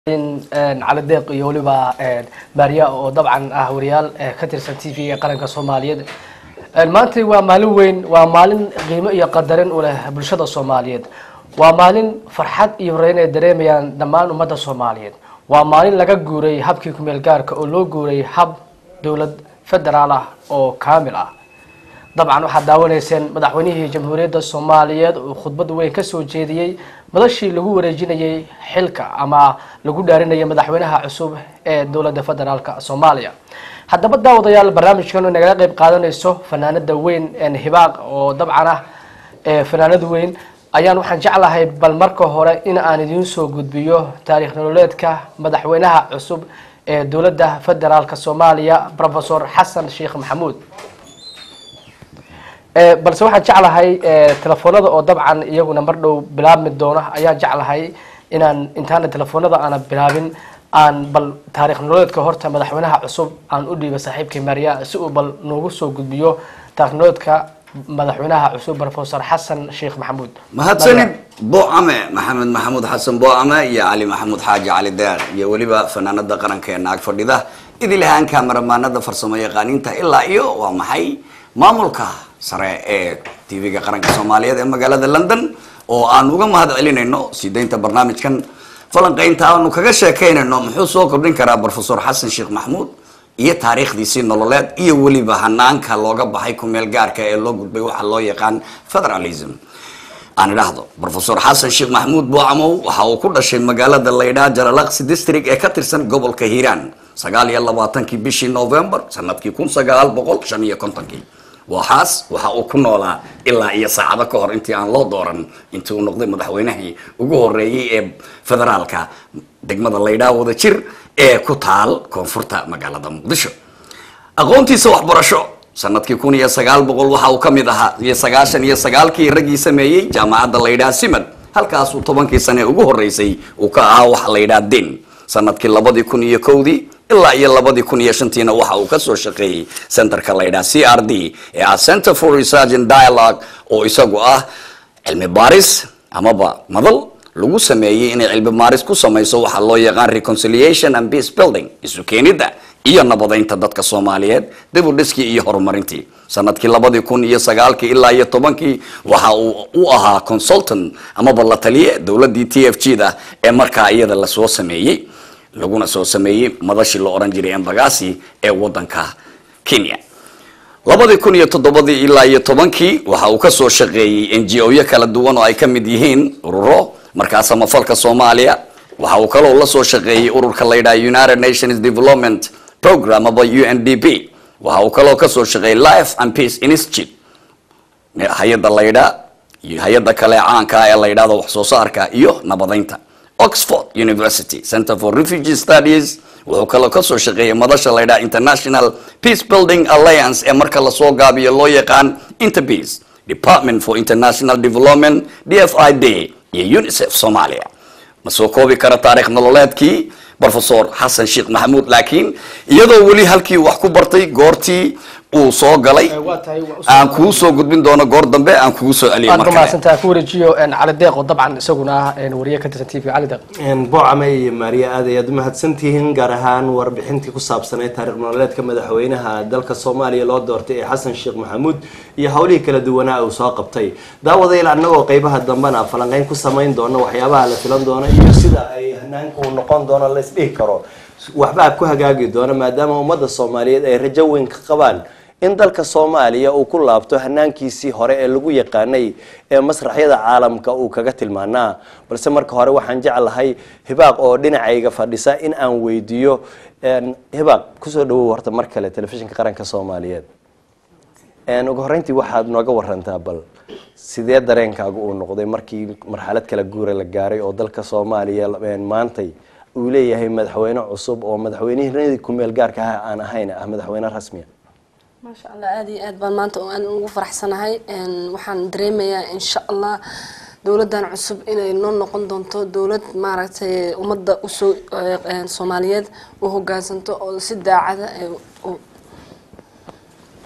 cali deeq iyo weliba maariya oo dabcan ah wariyaal ka tirsan t v-ga qaranka soomaaliyeed maanta waa maalin weyn waa maalin qiimo iyo qadarin u leh bulshada soomaaliyeed waa maalin farxad iyo horeyn ay dareemayaan dhammaan ummadda soomaaliyeed waa maalin laga guuray habkii kumeel gaarka oo loo guuray hab dowlad federaal ah oo kaamil ah dabcan waxaad daawanayseen madaxweynihii jamhuuriyadda soomaaliyeed oo khudbad weyn kasoo jeediyey madashii lagu wareejinayay xilka ama lagu dhaarinayay madaxweynaha cusub ee dowladda federaalka soomaaliya haddaba daawadayaal barnaamijkan nagala qeyb qaadanayso fanaanada weyn hibaaq oo dabcan ah fanaanad weyn ayaan waxaan jeclahay bal marka hore in aan idiin soo gudbiyo taariikh nololeedka madaxweynaha cusub ee dowladda federaalka soomaaliya professor xasan sheekh maxamuud balse waxaan jeclahay telefoonada oo dabcan iyaguna mar dhow bilaabmi doona ayaan jeclahay inaan intaana telefoonada aana bilaabin aan bal taarikh nololeedka horta madaxweynaha cusub aan u dhiiba saaxiibkii maria si uu bal noogu soo gudbiyo taarikh nololeedka madaxweynaha cusub professor xasan sheekh maxamuud mahadsanid boocame maxamed maxamuud xasan boocame iyo cali maxamuud xaaji cali deeq iyo weliba fanaanada qarankeena ag fadhida idil ahaan kamaramaanada farsamo yaqaaniinta ilaa iyo waa maxay maamulka sare ee tv-ga qaranka soomaaliyeed ee magaalada london oo aan uga mahad celinayno sii daynta barnaamijkan falanqeynta aanu kaga sheekeynayno muxuu soo kordhin karaa professor xasan sheekh maxamuud iyo taariikhdiisii nololeed iyo weliba hanaanka looga baxay kumeel gaarka ee loo gudbay waxa loo yaqaan federalism aan idhaahdo professor xasan sheekh maxamuud buucamow waxa uu ku dhashay magaalada laydhaa jalalaqsi district ee ka tirsan gobolka hiiraan sagaal iyo labaatankii bishii november sanadkii kun sagaal boqol shan iyo kontonkii waxaas waxa uu ku noolaa ilaa iyo saacado ka hor intii aan loo dooran intii uu noqday madaxweynahii ugu horeeyey ee federaalka degmada laydhaa wada jir ee ku taal koonfurta magaalada muqdisho aqoontiisa waxbarasho sanadkii kun iyo sagaal boqol waxa uu kamid ahaa iyo sagaashan iyo sagaalkii raggii sameeyey jaamacadda laydhaa simad halkaasuu tobankii sane ugu horeysay uu ka ahaa waxa laydhaa den sanadkii labadii kun iyo kowdii ilaa iyo labadii kun iyo shantiina waxa uu kasoo shaqeeyey centerka laydhaha c r d ee ah center for research and dialogue oo isagu ah cilmi baaris amaba madal lagu sameeyey inay cilmi baaris ku samayso waxaa loo yaqaan reconciliation and peace building isu keenidda iyo nabadeynta dadka soomaaliyeed dibudhiskii iyo horumarintii sanadkii labadii kun iyo sagaalkii ilaa iyo tobankii waxa uu u ahaa consultant amaba la taliye dowladii t f g da ee markaa iyada lasoo sameeyey laguna soo sameeyey madashii la oran jiray embagasi ee wadanka kenya labadii kun iyo toddobadii ilaa iyo tobankii waxa uu kasoo shaqeeyey n g o yo kala duwan oo ay ka mid yihiin ururo markaa samafalka soomaaliya waxa uu kaloo lasoo shaqeeyey ururka laydhaha united nations development program aba u n d p waxa uu kaloo kasoo shaqeeyey life and peace institute hay-adda laydhaa hay-adda kale caanka ee la ydhahdo wax soo saarka iyo nabadeynta oxford university center for refugee studies wuxuu kaloo kasoo shaqeeyay madasha laydhaha international peace building alliance ee marka lasoo gaabiyo loo yaqaan interpeace department for international development d f i d iyo unicef soomaaliya ma soo koobi kara taarikh nololeedkii professor xasan sheekh maxamuud laakiin iyadoo weli halkii wax ku bartay goortii uu soo galay aan kuu soo gudbin doono goor dambe aan kugu soo celiyo mar kale mahadsantaha ku wareejiyo cali deeq oo dabcan isaguna ah wariye ka tirsan t v cali deeq boocame iyo maariya aad ayaad umahadsantihiin gaar ahaan warbixintii ku saabsanay taariikh nololeedka madaxweynaha dalka soomaaliya loo doortay ee xasan sheekh maxamuud iyo howlihii kala duwanaa uu soo qabtay daawadayl annagoo qeybaha dambena falanqeyn ku samayn doono waxyaabaha la filan doono iyo sida ay hanaanka uu noqon doono la isdhihi karo waxbaa ku hagaagi doono maadaama ummadda soomaaliyeed ay rajo weyn ka qabaan in dalka soomaaliya uu ku laabto hanaankiisii hore ee lagu yaqaanay ee masraxyada caalamka uu kaga tilmaanaa balse marka hore waxaan jeclahay hibaaq oo dhinacayga fadhisa in aan weydiiyo hibaaq kusoo dhawow horta mar kale telefishinka qaranka soomaaliyeed ugu horeyntii waxaad nooga warantaa bal sidee dareenkaagu uu noqday markii marxalad kala guura la gaaray oo dalka soomaaliya maantay uu leeyahay madaxweyne cusub oo madaxweynihii kumeel gaarka ah aan ahayn ah madaxweyne rasmiya maasha allah aada iyo aad baan maanta aan ugu faraxsanahay waxaan dareemayaa insha allah dowladan cusub inay noo noqon doonto dowlad maaragtay ummadda usoo soomaaliyeed u hogaansanto oo si daacada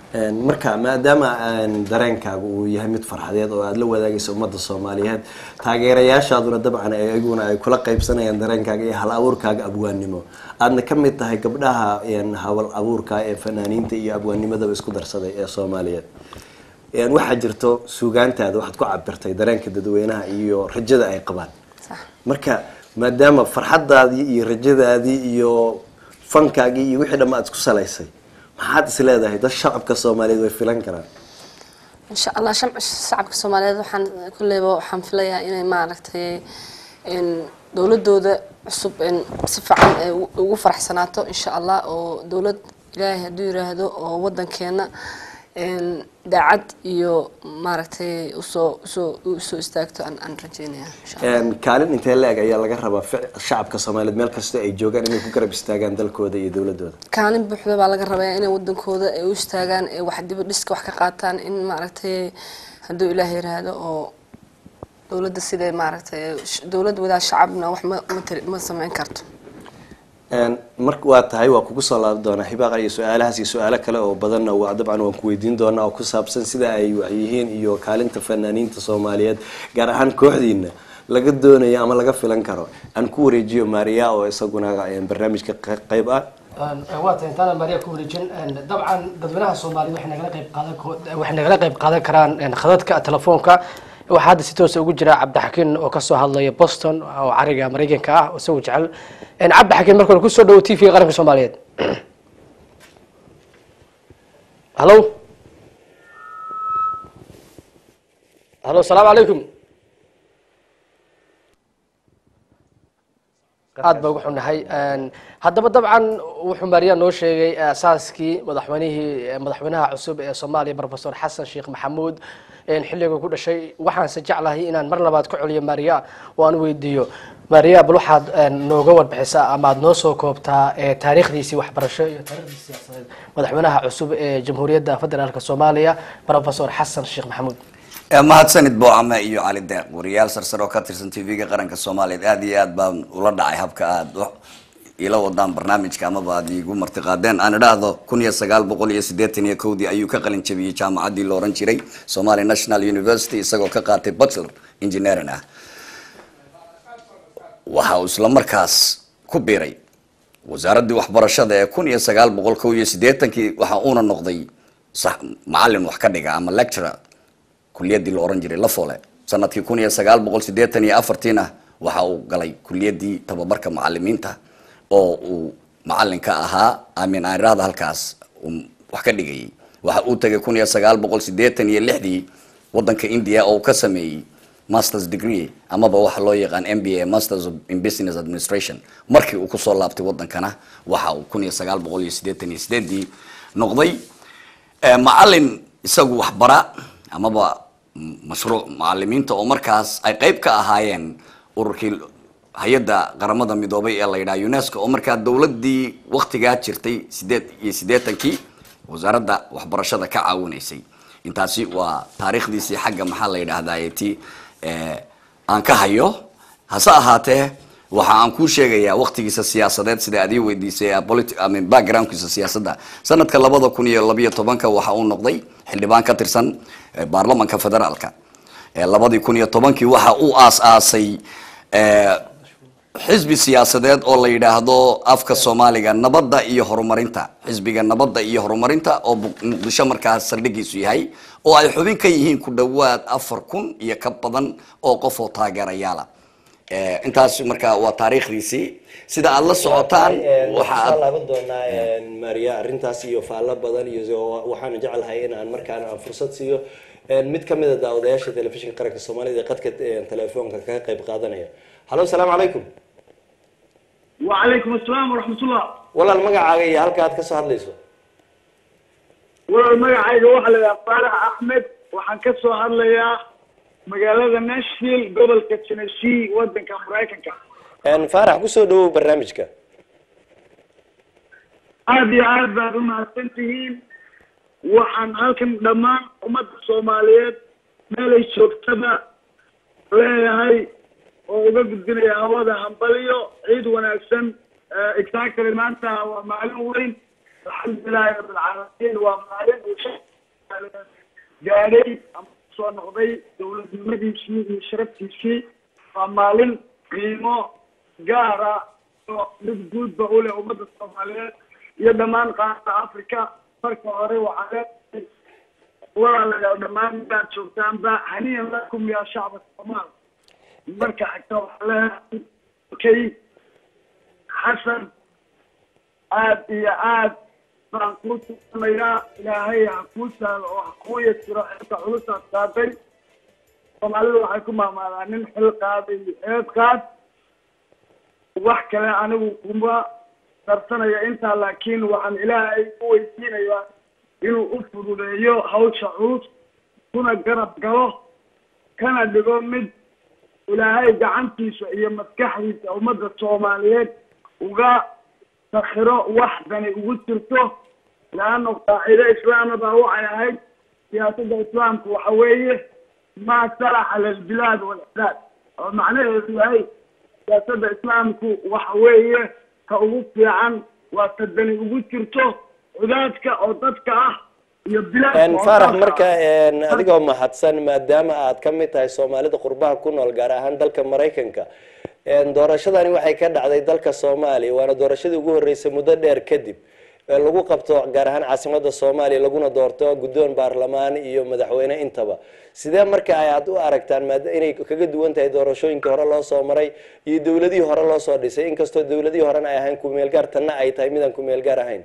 Een, marka maadaama aan dareenkaaga uu yahay mid farxadeed oo aada la wadaagayso ummadda soomaaliyeed taageerayaashaaduna dabcan iyaguna ay kula qaybsanayaan dareenkaaga iyo hal abuurkaaga abwaannimo aadna ka mid tahay gabdhaha een, hawal abuurka ee fanaaniinta iyo abwaanimadaba isku darsaday ee soomaaliyeed Een, waxaa jirto suugaantaada waxaad ku cabirtay dareenka dadweynaha iyo rajada ay qabaan sax marka maadaama farxadaadii iyo rajadaadii iyo fankaagii iyo wixii dhamma aad isku salaysay maxaad is leedahay dad shacabka soomaaliyeed way filan karaan insha allah shamc shacabka soomaaliyeed waxaan kulleyba waxaan filayaa inay maaragtay in dowladooda cusub in si fiican ay u- ugu faraxsanaato insha allah oo dowlad ilaahay hadduu yiraahdo oo wadankeena in daacad iyo maaragtay usoo usoo usoo istaagto aan aan rajeynaya insha allah Een, kaalin intee la-eg ayaa laga rabaa fic- shacabka soomaaliyeed meel kasta ay joogaan inay ku garab istaagaan dalkooda iyo dowladooda kaalin buuxda baa laga rabaa inay wadankooda ay u istaagaan ee wax diba dhiska wax ka qaataan in maaragtay hadduu ilaah yiraahdo oo dowladda siday maaragtay sh- dowlad wadaa shacabna wax ma ma tari- ma sameyn karto Een, marka waa tahay waa kugu soo laaban doonaa hibaaqa iyo su-aalahaas iyo su-aalo kale oo badanna waa dabcan waan ku weydiin doonaa oo ku saabsan sida ay yihiin iyo kaalinta fanaaniinta soomaaliyeed gaar ahaan kooxdiina laga doonayo ama laga filan karo aan ku wareejiyo maariya oo isaguna een, barnaamijka qe- qayb ah waa tahay intaana maria ku wareejin dabcan dadweynaha soomaaliyeed waxay nagala qayb qaadan ko- waxay nagala qayb qaadan karaan khadadka telefoonka waxaa hadda si toosa ugu jira cabdixakiin oo kasoo hadlaya boston oo cariga maraykanka ah oo isagu jecel cabdixakiin marka hore kusoo dhawo t v qaranka soomaaliyeed hallo hallo asalaamu calaykum aad ba ugu xunahay haddaba dabcan wuxuu maariya noo sheegay asaaskii madaxweynihii madaxweynaha cusub ee soomaaliya professor xasan sheekh maxamuud xilliga ku dhashay waxaanse jeclahay inaan mar labaad ka celiyo maariya oo aan weydiiyo maariya bal waxaad nooga warbixisaa ama aad noo soo koobtaa taariikhdiisii waxbarasho iyo taariikhdii siyaasadeed madaxweynaha cusub ee jamhuuriyadda federaalk soomaaliya professor xasan sheekh maxamuud mahadsanid boocame iyo cali deeq wariyaal sarsare oo ka tirsan tv-ga qaranka soomaaliyeed aad iyo aad baan ula dhacay habka aada ila wadaan barnaamijka amaba aad iigu martiqaadeen aan idhaahdo kun iyo sagaal boqol iyo siddeetan iyo kowdii ayuu ka qalin jabiyey jaamacaddii la ohan jiray somali national university isagoo ka qaatay bachelor engineering ah waxa uu isla markaas ku biiray wasaaraddii waxbarashada ee kun iyo sagaal boqol kow iyo siddeetankii waxa uuna noqday sax macalin wax ka dhiga ama lecturer kuliyadii la oran jiray lafole sanadkii kun iyo sagaal boqol sideetan iyo afartiina waxa uu galay kuliyadii tababarka macalimiinta oo uu macalinka ahaa amin aaniraada halkaas uu wax ka dhigayay waxa uu tagay kun iyo sagaal boqol sideetan iyo lixdii wadanka india oo uu ka sameeyey masters degree amaba waxa loo yaqaan m b a masters in business administration markii uu kusoo laabtay wadankana waxa uu kun iyo sagaal boqol iyo sideetan iyo sideedii noqday macalin isagu waxbara amaba mashruuc macalimiinta oo markaas ay qeyb ka ahaayeen ururkii hay-adda qaramada midoobay ee la yidhaha unesco oo markaa dowladii waktigaa jirtay sideed iyo siddeetankii wasaaradda waxbarashada ka caawinaysay intaasi waa taariikhdiisii xagga maxaa la yidhaahdaa ti aan ka hayo hase ahaatee waxa aan kuu sheegayaa waktigiisa siyaasadeed sida aad ii weydiisay backgroundkiisa siyaasadda sanadka labada kun iyo labiyo tobanka waxa uu noqday xildhibaan ka tirsan baarlamanka federaalka labadii kun iyo tobankii waxa uu aas-aasay xisbi siyaasadeed oo la yidhaahdo afka soomaaliga nabadda iyo horumarinta xisbiga nabadda iyo horumarinta oo muqdisho markaas saldhigiisu yahay oo ay xubin ka yihiin ku dhowaad afar kun iyo ka badan oo qof oo taageerayaala intaas marka waa taariikhdiisii sida aada la socotaan waxaa laaban doonaa maria arrintaas iyo faallo badan iyo waxaana jeclahay in aan markaana aan fursad siiyo mid kamid a daawadayaasha telefishinka qaranka soomaalida ee qadka telefoonka kaga qayb qaadanaya hallo asalaamu calaykum وعليكم السلام ورحمة الله walaal magacaaga iyo halka aad kasoo hadlayso walaal magacayga waxaa la yidhaha faarax axmed waxaan ka soo hadlayaa magaalada nashville gobolka tennessee wadanka maraykanka faarax kusoo dhawow barnaamijka aada iyo aad baad umahadsan tihiin waxaan halkan dhammaan ummadda soomaaliyeed meelay joogtaba leeyahay oo uga gudbinaya hawada hambaliyo ciid wanaagsan exactly maanta waa maalin weyn alxamdulilahi rabbilcaalamiin waa maalin uu shacabka gaadhay ama soo noqday dowladnimadiisii iyo sharaftiisii waa maalin qiimo gaara oo mid guudba u leh ummadda soomaaliyeed iyo dhammaan qaarada africa marka hore waxaa leedahay walaalayaal dhammaan midaad joogtaanba haniyan lakum yaa shacba soomaal marka xigta waxaa leedahay kay xasan aad iyo aad baan kuu tuunayaa ilaahay ha kuu sahlo oo ha kuu yasiro xilka culusaad qaaday soomaalidu waxay ku maamaadaan nin xil qaaday eed qaad wax kale anigu kuma darsanaya intaa laakiin waxaan ilaahay u weydiinayaa inuu u fududeeyo hawsha culus kuna garab galo kana dhigo mid ilaahay gacantiisa iyo maskaxdiisa ummadda soomaaliyeed uga sakhiro wax dani ugu jirto leano qaacide islaama baa waxay ahayd siyaasadda islaamku waxa weeye maa salaxa lilbilaad walcibaad oo macnaheedu yahay siyaasadda islaamku waxa weeye ka ugu fiican waa ta dani ugu jirto cudaadka oo dadka ah iyo bilaadka oo faarax dalka marka ah. adigoo mahadsan maadaama aad ka mid tahay soomaalida qurbaha ku nool gaar ahaan dalka maraykanka doorashadani waxay ka dhacday dalka soomaaliya waana doorashadii ugu horeysay muddo dheer kadib ee lagu qabto gaar ahaan caasimada soomaaliya laguna doorto guddoon baarlamaan iyo madaxweyne intaba sidee marka ay aad u aragtaan maada inay kaga duwan tahay doorashooyinkii hore loo soo maray iyo dowladihii hore loo soo dhisay inkastoo dowladihii horena ay ahayn kumeelgaar tanna ay tahay midaan kumeelgaar ahayn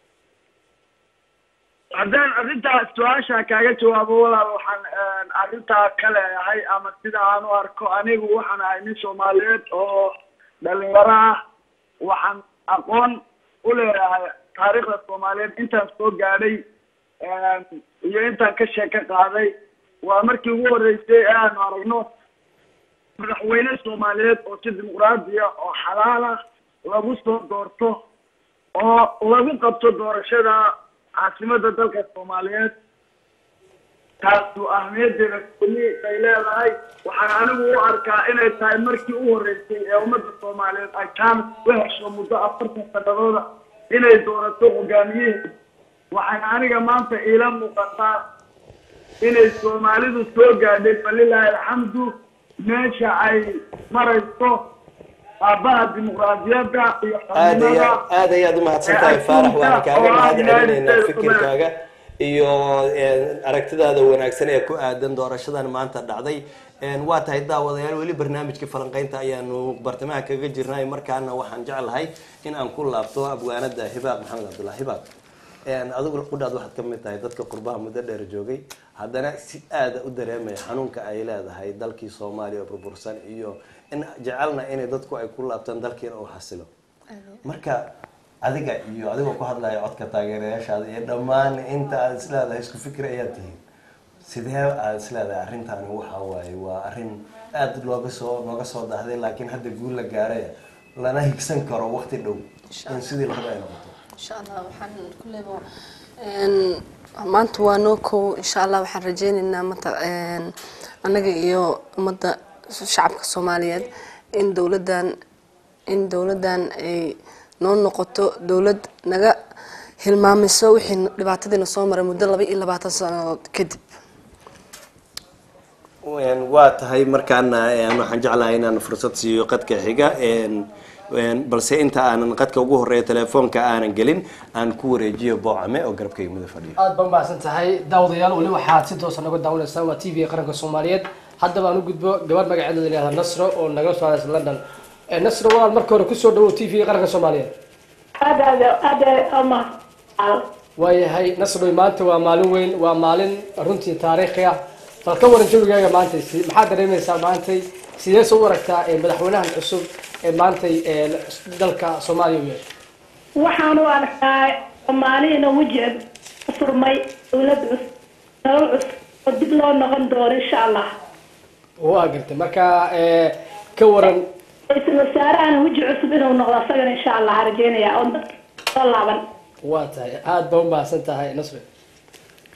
haddaan arrintaa su-aasha kaaga jawaabo walaal waxaan arrintaa ka leeyahay ama sida aan u arko anigu waxaan ahay nin soomaaliyeed oo dhalinyaro ah waxaan aqoon u leeyahay taariikhda soomaaliyeed intaan soo gaadhay iyo intaan ka sheeko qaaday waa markii ugu horreysay ee aanu aragno madaxweyne soomaaliyeed oo si dimuqraadiya oo xalaala lagu soo doorto oo lagu qabto doorashada caasimada dalka soomaaliyeed taasu ahmiyadeeda kuli ay leedahay waxaan anigu u arkaa inay tahay markii u horeysay ee ummadda soomaaliyeed ay kaan u hesho muddo afartan sanadooda inay doorato hogaamiyihi waxay aniga maanta iila muuqataa inay soomaalidu soo gaadhay falilaahi alxamdu meesha ay marayso aabaha dimuqraadiyadda iyo aad iyo xornimada aad ayaad umahadsan tahay faarax waan kaaga mahad celinaynaa fikirkaaga iyo aragtidaada wanaagsan ee ku aadan doorashadan maanta dhacday waa tahay daawadayaal weli barnaamijka falanqeynta ayaanu bartamaha kaga jirnay markaana waxaan jeclahay in aan ku laabto abwaanada hibaaq maxamed cabdullah hibaaq adigu qudhaad waxaad ka mid tahay dadka qurbaha muddo dheer joogay haddana si aada u dareemaya xanuunka ay leedahay dalkii soomaaliya oo burbursan iyo in jecelna inay dadku ay ku laabtaan dalkiina uu xasilo marka adiga iyo adigoo ku hadlaya codka taageerayaashaada iyo dhammaan inta aad isleedahay isku fikir ayaad tihiin sidee aad isleedahay arrintaani waxa waaye waa arrin aada looga soo nooga soo dahday laakiin hadda guul la gaaray lana higsan karo waqti dhow in sidii la raba ay noqoto insha allah waxaan kulleyba maanta waa noo kow insha allah waxaan rajeyneynaa mata annaga iyo ummadda shacabka soomaaliyeed in dowladdan in dowladdan ay noo noqoto dowlad naga hilmaamiso wixii dhibaatadiina soo maray muddo laba iyo labaatan sanadood kadib waa tahay markaana waxaan jeclahay inaan fursad siiyo qadka xiga balse inta aanan qadka ugu horeeya telefoonka aanan gelin aan ku wareejiyo boocame oo garabkayga muda fadhiyo aad baan mahadsan tahay daawadayaal weli waxaad si toosa naga daawanaysaan waa t v qaranka soomaaliyeed haddaba aan u gudbo gabar magaceeda la yihahda nasro oo nagala soo hadaysa london nasro walaal marka hore kusoo dhawow t v qaranka soomaaliyeed aad aad aad ama waayahay nasroy maanta waa maalin weyn waa maalin runtii taariikhi ah bal ka waran jawigaaga maantay si maxaad dareemaysaa maantay sidee soo u aragtaa ee madaxweynahan cusub ee maantay ee dalka soomaaliya u yeeshay waxaan u arkaa soomaalihina wejiga u furmay dowlad cusub nolol cusub oo dib loo noqon doono insha allah waa gartay marka ka waran ra-iisul wasaarahana weji cusub inuu noqdo asagana insha allah rajeynaya oo dadka soo laaban waa tahay aada baa u mahadsan tahay nasri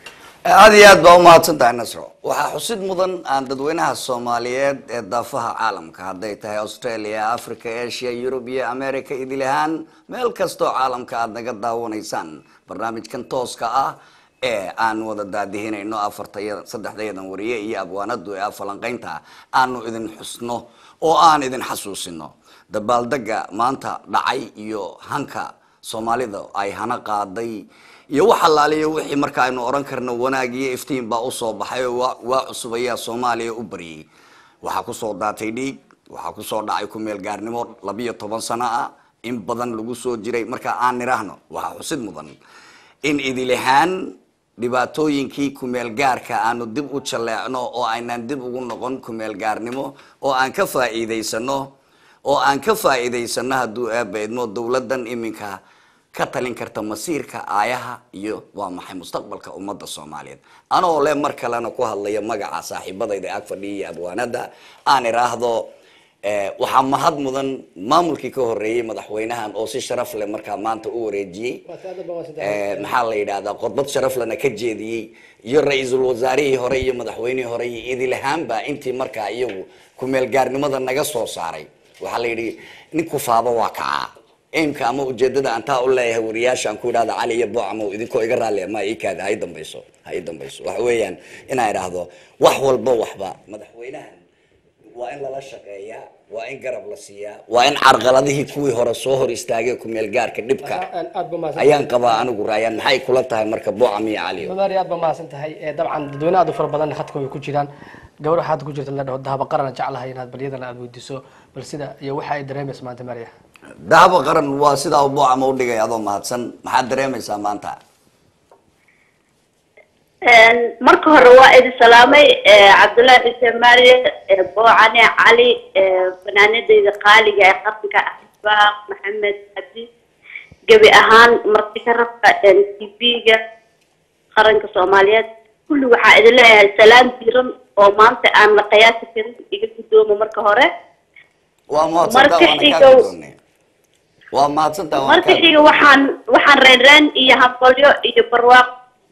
aada iyo aad baa umahadsan tahay nasro waxaa xusid mudan aan dadweynaha soomaaliyeed ee daafaha caalamka hadday tahay australia africa asia yurub iyo america idil ahaan meel kastoo caalamka aada naga daawanaysaan barnaamijkan tooska ah ee aan wada daadihinayno afartaya saddexdayadan wariye iyo abwaanadu ee afalanqeynta aanu idin xusno oo aan idin xasuusino dabaaldega maanta dhacay iyo hanka soomaalida ay hana qaaday iyo wax allaaliyo wixii marka aynu oran karno wanaag iyo iftiin baa usoo baxay oo waa- waa cusub ayaa soomaaliya u baryay waxaa kusoo daatay dhiig waxaa kusoo dhacay kumeel gaarnimo labiyo toban sano ah in badan lagu soo jiray marka aan nidhaahno waxaa xusid mudan in idilahaan dhibaatooyinkii kumeel gaarka aanu dib u jaleecno oo aynaan dib ugu noqon kumeel gaarnimo oo aan ka faa'iidaysano oo aan ka faa'iidaysano hadduu aaba idmo dowladdan iminka ka talin karta masiirka aayaha iyo waa maxay mustaqbalka ummadda soomaaliyeed anoo le mar kalena ku hadlaya magaca saaxiibadayda ag fadhiya iyo abwaanada aan iraahdo eh, waxaa mahad mudan maamulkii ka horeeyey madaxweynahan oo si sharaf leh markaa maanta u wareejiyey Eh, maxaa la yidhahdaa khudbad sharaf lena ka jeediyey iyo ra-iisul wasaarihii hore iyo madaxweynihii hore iyo idilahaanba intii markaa iyagu kumeel gaarnimada naga soo saaray waxaa la yidhi nin kufaaba waa kacaa aimka ama ujeedada aan taa u leeyahay wariyaasha aan ku idhahda cali iyo bocamo idinkoo iga raallia ma ii kaada ha ii dambayso ha ii dambayso waxa weeyaan inaan idhaahdo wax walba waxba madaxweynahan waa in lala shaqeeyaa waa in garab la siiyaa waa in carqaladihii kuwii hore soo hor istaagay kumeel gaarka dhibka aad ba mahadsan ayaan qabaa anigu raayaan maxay kula tahay marka bocam iyo cali madaari aad ba mahadsan tahay ee dabcan dadweyne aad u fara badan khadka way ku jiraan gabar waxaad ku jirta la dhaho dahaba qaran jeclahay inaad balyadana aad weydiiso bal sida iyo waxa ay dareemaysa maanta maria dahaba qaran waa sidaa u bocama u dhigay adoo mahadsan maxaad dareemaysaa maanta marka hore waa idin salaamay cabdullaahi xuseen maariye boocane cali fanaanadeyda qaaliga ee qaranka axbaaq maxamed cabdi gebi ahaan marti ka rabka t v-ga qaranka soomaaliyeed kulli waxaa idin leeyahay salaam diiran oo maanta aan la qiyaasi karin iga guddoomo marka hore waa mahadsantaa Marka waana kaa xigow- guddoonnay waa mahadsantaa waana marka kaa xiga waxaan waxaan reenreen iyo hambalyo iyo barwaaq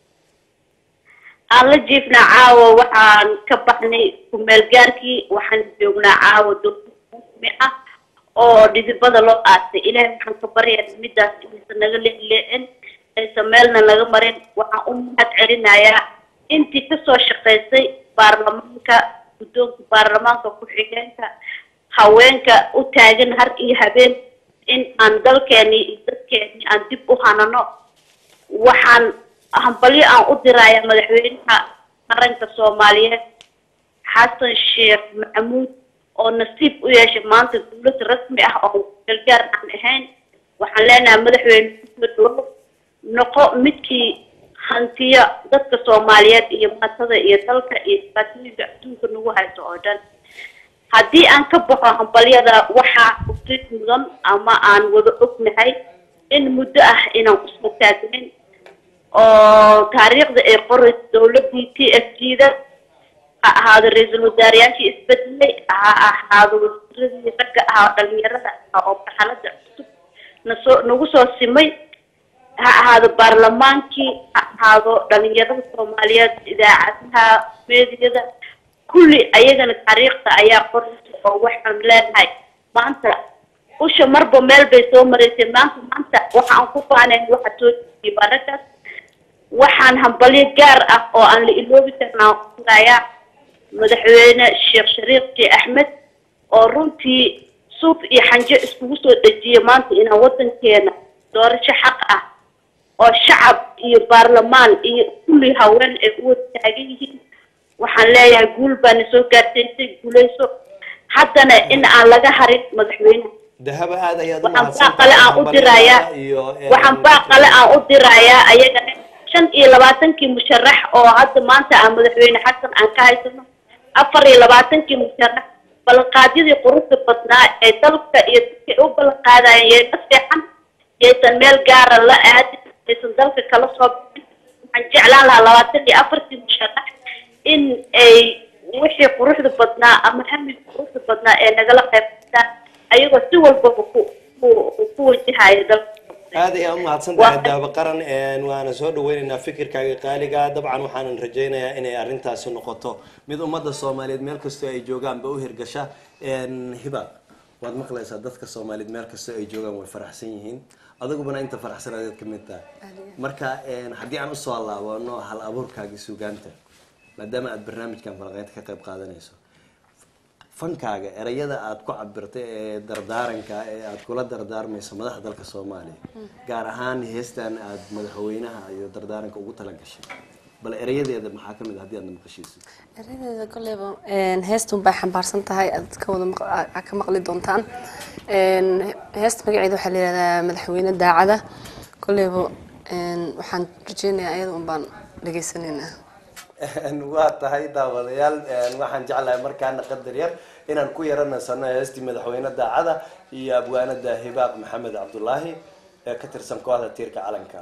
aan la jiifnaa caawa waxaan ka baxnay kumeel gaarkii waxaan joognaa caawa dulmi ah oo dhidibada loo aasay ilaahay waxaan ka baryaa midaas inaysan naga leeleecin aysan meelna naga marin waxaan u mahad celinayaa intii kasoo shaqaysay baarlamaanka guddoonka baarlamaanka ku-xigeenka haweenka u taagan har iyo habeen in aan dalkeeni iyo dadkeeni aan dib u hanano waxaan hambalyo aan u dirayaa madaxweynaha qaranka soomaaliyeed xasan sheekh maxamuud oo nasiib u yeeshay maanta dowlad rasmi ah oo gargaar aan ahayn waxaan leenahay madaxweyne kusoo dhawow noqo midkii hantiya dadka soomaaliyeed iyo maatada iyo dalka iyo dhibaatooyinka adduunka nagu hayso oo dhan haddii aan ka baxo hambalyada waxaa usid mudan ama aan wada ognahay in muddo ah inaan usoo taagnayn oo taariikhda ay qorayso dowladii t f g da ha ahaado ra-iisul wasaarayaashii isbedelay ha ahaado wasiiradii ragga ah oo dhalinyarada ah oo marxalada cusub nasoo nagu soo simay ha ahaado baarlamaankii ha ahaado dhalinyarada soomaaliyeed idaacadaha meediyada kulli ayagana taariikhda ayaa qoraysa oo waxaan leenahay maanta usha marba meel bay soo maraysay maanta maanta waxa aan ku faanayn waxa soo jiiyay barakaas waxaan hambalyo gaar ah oo aan la iloobi karnaa kurayaa madaxweyne sheekh shariif j axmed oo runtii suuf iyo xanjo iskugu soo dhejiyay maanta inaan wadankeena doorasho xaq ah oo shacab iyo baarlamaan iyo kulli haween ay u wada taagan yihiin waxaan leeyahay guul baana soo gaarsiisay guuleyso haddana in aan laga harin madaxweynaha dahaba aad ayaad u waxaan mahadsan baaqale aan u dirayaa iyo waxaan baaqale aan u dirayaa ayagana shan iyo labaatankii musharax oo hadda maanta aan madaxweyne xasan aan ka haysano afar iyo labaatankii musharax ballanqaadyadii quruxda badnaa ee dalka iyo dadkay u ballanqaadayeen yay ka seexan yaysan meel gaara la aadin yaysan dalka kala soo bixin waxaan jeclaan lahaa labaatan iyo afartii musharax in ay wixii quruxda badnaa ama hamiga quruxda badnaa ee nagala qaybqataan ayagoo si walbaba ku ku ku wajahayo dalka aad ayaa umahadsan tahay daaba qaran waana soo dhaweynaynaa fikirkaaga qaaliga dabcan waxaanan rajaynayaa inay arrintaasi noqoto mid ummadda soomaaliyeed meel kastoo ay joogaanba u hirgasha hiba waad maqlaysaa dadka soomaaliyeed meel kastoo ay joogaan way faraxsan yihiin adagubana inta faraxsan adeed ka mid tahay marka haddii aan usoo laabano hal abuurkaagii sugaanta maadaama aad barnaamijkan falaqeynta ka qayb qaadanayso fankaaga erayada aad ku cabirtay ee dardaaranka ee aad kula dardaarmayso madaxda dalka soomaaliya gaar ahaan heestan aad madaxweynaha iyo dardaaranka ugu tala gashay bal erayadeeda maxaa kamid ah haddii aadna maqashiiso eradeeda koleyba heestun bay xambaarsan tahay aad ka wada maq- aad ka maqli doontaan heesta magaceeda waxaa la yihahdaa madaxweyne daacada koleyba waxaan rajeynayaa ayada un baan dhagaysanaynaa waa tahay daawadayaal waxaan jeclahay markaana qadar yar inaan ku yaranasano heestii madaxweyne daacada iyo abwaanada hibaaq maxamed cabdulaahi ee ka tirsan kooxda tiirka calanka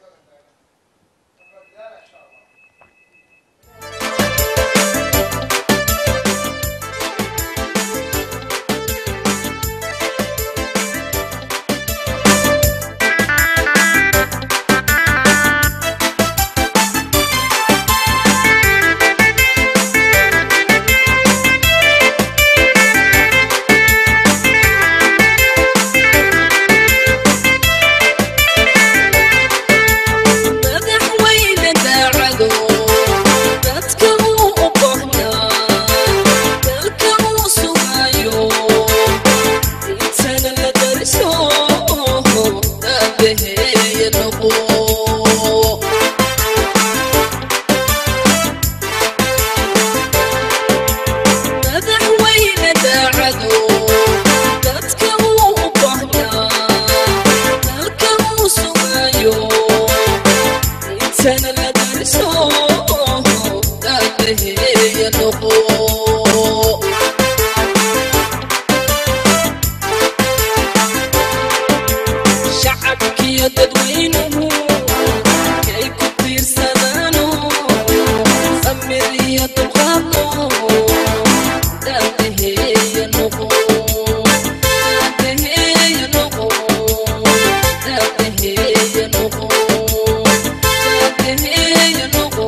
madaxweyne daacado dadka uu u qohnaa dalka uu sugaayo intana la dariso aabaheeya noqo madaxweyne daacado dadka uu u qohnaa dalka uu sugaayo intana la dariso aabaheeya noqo shacabkiyo dadweynuhu kay ku tiirsadaano samir iyo dulqaadno aabaheeya noqo aabaheeya noqo aabaheeya noqo aabaheeya noqo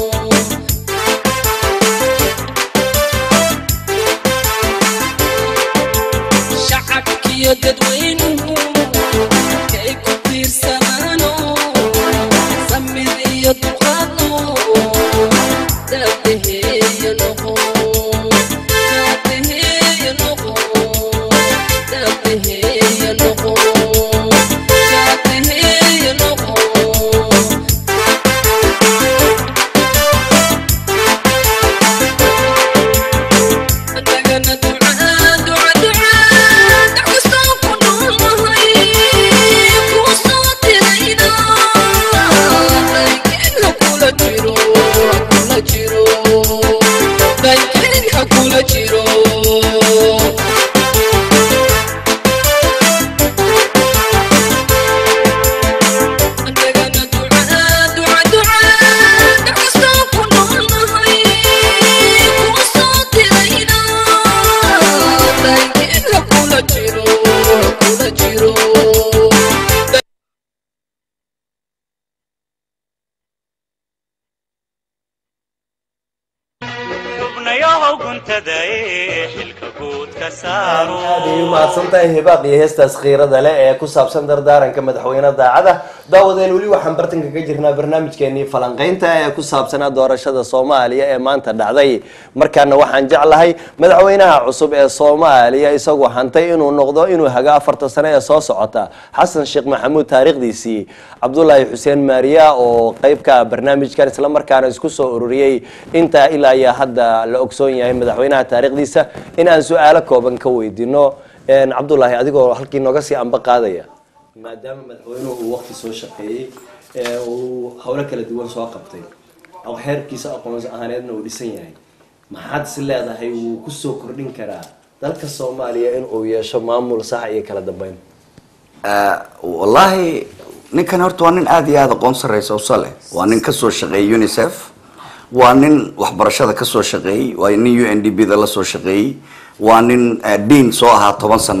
shacabkiyo dadweynuhu kay ku tiirsanaano samir iyo dulqaadno aabaheeya noqo aabaheeya noqo aabaheeya noqo aabaheeya noqo Andagana ducaa duca ducaa daxkustaan ku noolnahay kuu soo dirayna laakiin ha kula jiro ha kula jiro laakiin ha kula jiro Andagana ducaa duca ducaa daxkustaan ku noolnahay kuu soo dirayna laakiin ha kula jiro ha kula jiro xubnayahow guntada ee xilka guud ka saaro aad ay umahadsan tahay hibaaq iyo heestaas khiirada leh ee ku saabsan dardaaranka madaxweyne daacada daawadeen weli waxaan bartanka ka jirnaa barnaamijkeenii falanqeynta ee ku saabsanaa doorashada soomaaliya ee maanta dhacday markaana waxaan jeclahay madaxweynaha cusub ee soomaaliya isagoo hantay inuu noqdo inuu haga afarta sano ee soo socota xasan sheekh maxamuud taariikhdiisii cabdulaahi xuseen maariya oo qeybka barnaamijkan islamarkaana isku soo ururiyey intaa ilaa iyo hadda la ogsoon yahay madaxweynaha taariikhdiisa in aan su-aalo kooban ka weydiino cabdulaahi adigoo halkii nooga sii anba qaadaya maadaama madaxweynuhu uu waqti soo shaqeeyey ee uu howlo kala duwan soo qabtay xeerkiisa aqoonsi ahaaneedna uu dhisan yahay maxaad is leedahay wuu kusoo kordhin karaa dalka soomaaliya in uu yeesho maamul sax iyo kala dambeyn wallaahi ninkan horta waa nin aada iyo aada aqoon sarreysa usa leh waa nin kasoo shaqeeyey unicef waa nin waxbarashada kasoo shaqeeyey waa nin u n d b da la soo shaqeeyey waa nin dean soo ahaa toban sannadood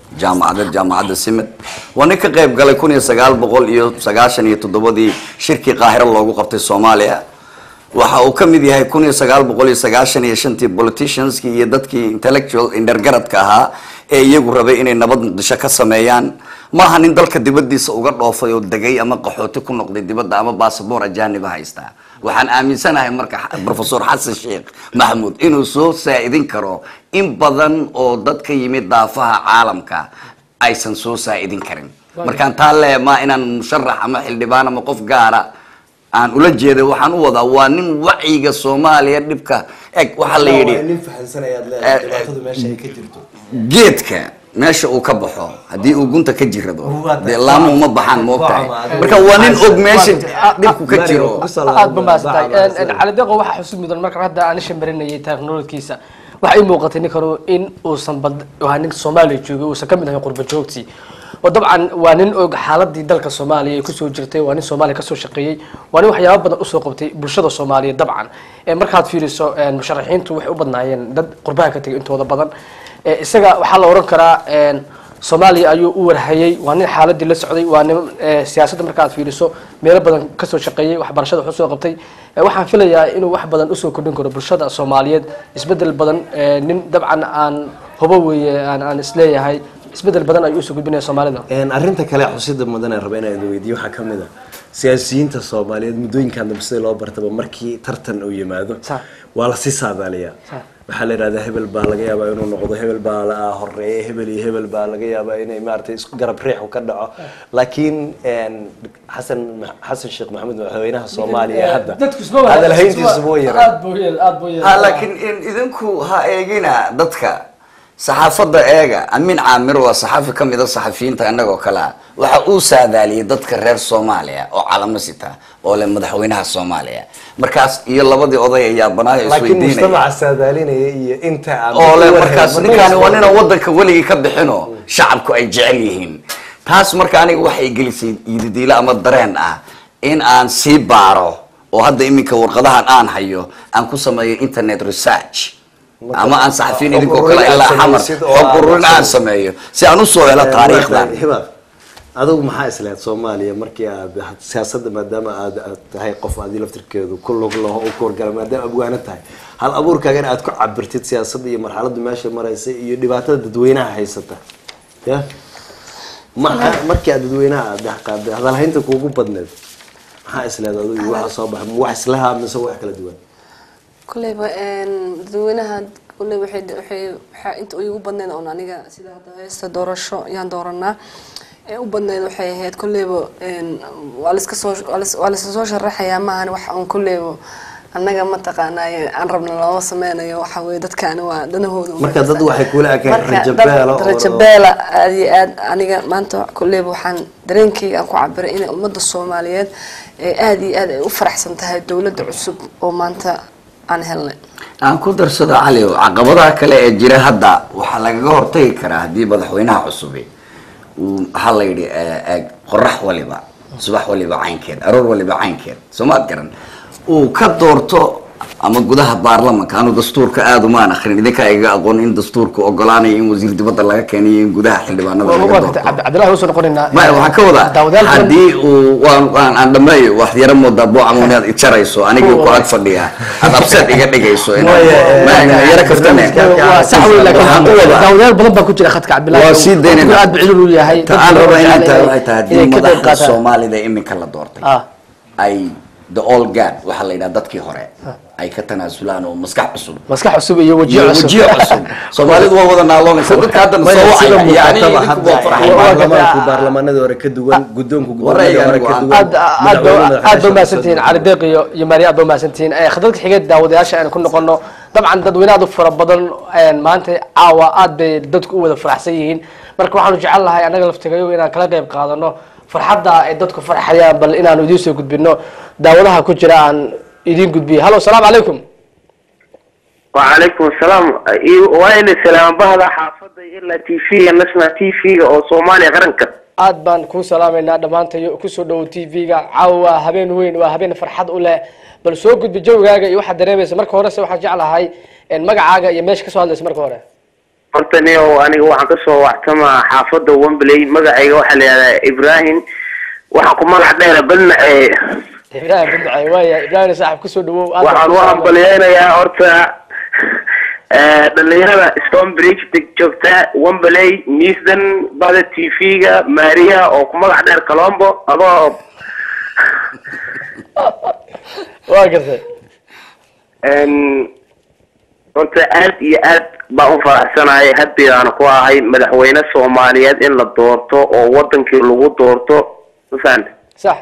jaamacadeed jaamacadda simid waa nin ka qayb galay kun iyo sagaal boqol iyo sagaashan iyo toddobadii shirkii qaahiro loogu qabtay soomaaliya waxa uu ka mid yahay kun iyo sagaal boqol iyo sagaashan iyo shantii politicianskii iyo dadkii intellectual indhergaradka ahaa ee iyagu rabay inay nabad muqdisho ka sameeyaan maaha nin dalka dibadiisa uga dhoofay oo degay ama qaxooti ku noqday dibadda ama basaboor ajaaniba haystaa waxaan aaminsanahay marka professor xasan sheekh maxamuud inuu soo saa-idin karo in badan oo dad ka yimid daafaha caalamka aysan soo saa-idin karin markaan taa lee maa inaan musharax ama xildhibaan ama qof gaara aan ula jeeda waxaan u wadaa waa nin wacyiga soomaaliya dhibka eg waxaa la yidhi nin fahansanayaad leedahay dhibaatadu meesha ay ka jirto geedka meesha uu ka baxo haddii uu gunta ka jirado Waa tahay. dee laamo uma baxaan ma ogtahay Waa marka waa nin og meesha dhibku ka jiro aad ba maasantahay cali deeqo waxaa xusud mudan marka hadda aan isha marinayay teknolojkiisa waxaa ii muuqatay ninkanu in uusan bad waa nin soomaaliya joogay uusan kamid ahay qurba joogtii oo dabcan waa nin og xaaladii dalka soomaaliya ay kusoo jirtay waa nin soomaaliya kasoo shaqeeyey waa nin waxyaaba badan usoo qabtay bulshada soomaaliya dabcan Eh, markaad fiiriso eh, musharaxiintu waxay u badnaayeen dad qurbaha ka tegay intooda badan Eh, isaga waxaa la oran karaa eh, soomaaliya ayuu u warhayay waa nin xaaladii la socday waa nin eh, siyaasadda markaad fiiriso meelo badan kasoo shaqeeyey waxbarashada wax usoo qabtay Eh, waxaan filayaa inuu wax badan usoo kordhin karo bulshada soomaaliyeed isbedel badan eh, nin dabcan aan hubo weeye aan aan isleeyahay isbedel badan ayuu usoo gudbinaya soomaalida Een, arrinta kale xusida mudan ee raba inaan weydiiyo waxaa kamid a siyaasiyiinta soomaaliyeed muddooyinkan dambe sida loo bartaba markii tartan uu yimaado Sax. waa lasii saadaaliyaa Sax. waxaa la yidhahdaa hebel baa laga yaabaa inuu noqdo hebel baa la horeeya hebel iyo hebel baa laga yaabaa inay maaragtay isku garab riixu ka dhaco laakiin een, xasan xasan sheekh maxamed madaxweynaha soomaaliya hadda hadalhayntiisu buu yaraa ha laakiin in idinku ha eegina dadka saxaafadda eega amin caamir waa saxaafi ka mid a saxafiyiinta innagoo kale ah waxa uu saadaaliyey dadka reer soomaaliya oo calamo sita oo leh madaxweynaha soomaaliya markaas iyo labadii oday ayaa banaayo laakiin isweydiinaya mujtamaca saadaalinaya iyo inta aan oo le ku markaas warhayn, ninkaani waa markaas- nina wadanka weligii ka bixinoo shacabku ay jecel yihiin taas marka aniga waxay gelisay yididiilo ama dareen ah in aan sii baaro oo hadda iminka warqadahan aan hayo aan ku sameeyo internet research Marka, ama aan saxafiyin xog idinkoo ururin kale aad ilaa xamar samaysid oo xog aad ururin aan samaysid. sameeyo si aan usoo helo taariikhdan hibaar adigu maxaa islahayd soomaaliya markii aad siyaasadda maadaama aad aad tahay qof aadi laftirkeedu ku lug laho u kuwargala maadaama abwaano tahay hal abuurkaagana aad ku cabirtid siyaasadda iyo marxaladda meesha maraysa iyo dhibaatada dadweynaha haysata ya maxaa markii aad dadweynaha aad dhex qaaday hadalhaynta kuugu badneed maxaa islahayd adigu iyo waxa soo baxay ma wax islaha mise wax kala duwan kuleyba dadweynaha kuley waxay waxay waxaa inta igu badneyd oon aniga sida hadda heesta doorasho yaan dooranaa ee u badneyd waxay ahayd kuleyba waa laiska soo waa lais- waa laiska soo sharaxayaa maahan wax on kuleyba annaga mataqaanaaye aan rabna looma sameynayo waxa weye dadkaani waa danahooda u marka dad wanaagsan. waxay kula ekeen Marka dad rajabeelo oo- rajabeela aad iyo aad aniga maanta kuleyba waxaan dareenkayga aan ku cabiray inay ummadda soomaaliyeed ee aad iyo aad ay u faraxsan tahay dowladda cusub oo maanta aan helnay aan ku darsado cali caqabadaha kale ee jira hadda waxaa lagaga hortagi karaa haddii madaxweynaha cusubi uu waxaa la yidhi eh, eh, qorax waliba subax waliba caynkeed aroor waliba caynkeed soo maad garan uu ka doorto ama gudaha baarlamanka anu dastuurka aada umaan akrin idinkaa iga aqoon in dastuurka ogolaanayo in wasiir dibadda laga keeniyo in gudaha xildhibaanada laga doorto cabdillahi usoo noqonaynaa maya waxaan ka wadaa daawadayaal badan- haddii uu waan waan aan dhameeyo wax yaro moodaa boocam inaad ijarayso anigii ku ag fadhiya aad abseed iga dhigayso inaad Maya, ma yaro kaftane waa sax wey Waxaan u wadaa- daawadayaal badan baa ku jira khadka cabdillahi waa sii daynayna aad bicilul u yahay ta aan raba inay tahay waxay tahay inay haddii ka qayb madaxda qaataan soomaalida iminka la doortay Ah. ay the all guard waxaa la yidhaha dadkii hore ay ka tanaasulaan oo maskax cusub maskax cusub iyo wajiyo iyo cusub wajiyo cusub soomaalidu waa wada naaloonaysa dadka haddana Maya, soo sida wacaya yani muuqataba idinku hadda waa farxay waa- baarlamaanku baarlamaanada hore ka duwan guddoonku Warayga guddoomada hore ka anigu duwan aad aad ba- aad ba umahadsantihiin cali deeq iyo iyo maariya aad ba umahadsantihiin Eh, khadadka xigeed daawadayaasha aynu ku noqono dabcan dadweyne aad u fara badan een, maanta caawa aad bay dadku u wada faraxsan yihiin marka waxaanu jecel lahay annaga laftigayo inaan kala qayb qaadano farxadda ay dadku farxayaan bal inaanu idiin soo gudbino daawadaha ku jira aan idiin gudbiyo hallo asalaamu calaykum وعليكم السلام وين السلام بهذا حافظ إلا تي في نسمع تي في أو صومالي غرنك aad baan kuu salaamaynaa dhammaantayo kusoo dhowo t v-ga caawa waa habeen weyn waa habeen farxad u leh bal soo gudbi jawigaaga iyo waxaad dareemaysa marka horese waxaan jeclahay een, magacaaga iyo meesha kasoo hadlaysa marka hore horta nio aniga waxaan kasoo waxtamaa xaafada wembley magacayga waxaa la yihahdaa ibrahim waxaan ku magac dheera badnace ibrahim bindacay waaya ibrahim saaxib kusoo dhawow aad waxaan u hambalyeynayaa horta eh, dhalinyarada stonebridge deg joogta wembley neasden bada t v-ga maria oo ku magac dheer colombo adoo waa gartay Een, horta aad iyo aad baan u faraxsanahay haddigaana ku ahay madaxweyne soomaaliyeed in la doorto oo wadankii lagu doorto mafahanta sax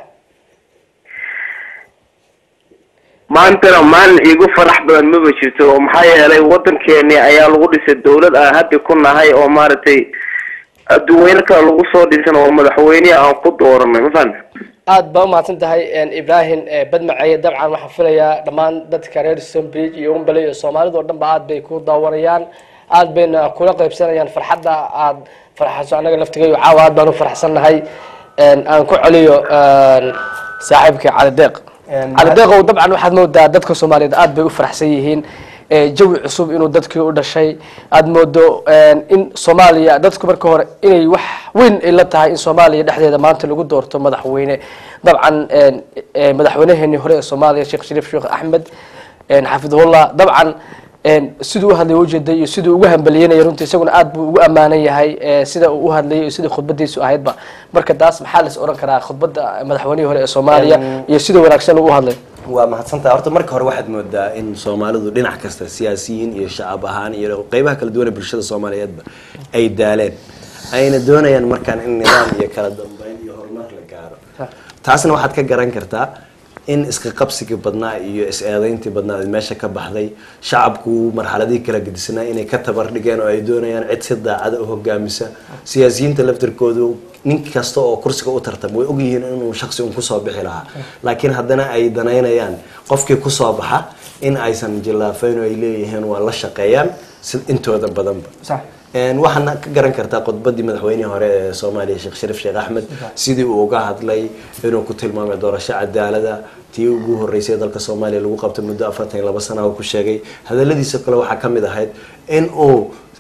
maantana maalin iigu farax badan maba jirto oo maxaa yeelay wadankeeni ayaa lagu dhisay dawlad aan haddi ku nahay oo maaragtay adduweyne kale lagu soo dhisan oo madaxweynehi aan ku dooranay mafahanta aad baa umahadsan tahay ibrahim badmaceeye dabcan waxaan filayaa dhammaan dadka reer stonebridge iyo wembley iyo soomaalida oo dhan ba aad bay ku daawanayaan aad bayna kula qaybsanayaan farxadda aad farxayso annaga laftigayo caawa aad baan u farxsannahay aan ku celiyo saaxiibka cali deeq cali deeqow dabcan waxaad moodaa dadka soomaaliyeed aad bay u faraxsan yihiin ee jawi cusub inuu dadkii u dhashay aad moodo in soomaaliya dadku marka hore inay wax weyn ay la tahay in soomaaliya dhexdeeda maanta lagu doorto madaxweyne dabcan madaxweyneheenii hore ee soomaaliya sheekh shariif sheekh axmed xafidahullah dabcan siduu u hadlay ujeeday iyo siduu ugu hambalyeynaya runtii isaguna aad buu ugu ammaanan yahay sida uu u hadlayay iyo sidai khudbadiisu ahaydba marka taas maxaa lais oran karaa khudbadda madaxweynihii hore ee soomaaliya iyo sida wanaagsan uu u hadlay waa mahadsantaha horta marka hore waxaad moodaa in soomaalidu dhinac kasta siyaasiyiin iyo shacab ahaan iyo qeybaha kala duwan ee bulshada soomaaliyeedba ay daaleen ayna doonayaan markaan in nidaam iyo kala dambeyn iyo horumar la gaaro taasna waxaad ka garan kartaa in iska qabsigii badnaa iyo is-eedeyntii badnaa ay meesha ka baxday shacabku marxaladihii kala gedisnaa inay ka tabar dhigeen oo ay doonayaan cid si daacada u hogaamisa siyaasiyiinta laftirkoodu nin kasta oo kursiga u tartama way ogyihiin inuu shaksi un kusoo bixi lahaa laakiin haddana ay danaynayaan qofkii kusoo baxa in aysan jillaafayn oo ay leeyihiin waa la shaqeeyaan si intooda badanba waxaana ka garan kartaa khudbadii madaxweynihii hore ee soomaaliya sheekh shariif sheekh axmed sidii uu uga hadlay inuu ku tilmaamay doorasho cadaalada tii ugu horeysay dalka soomaaliya lagu qabtay muddo afartan iyo laba sana uu ku sheegay hadaladiisa kale waxaa ka mid ahayd in uu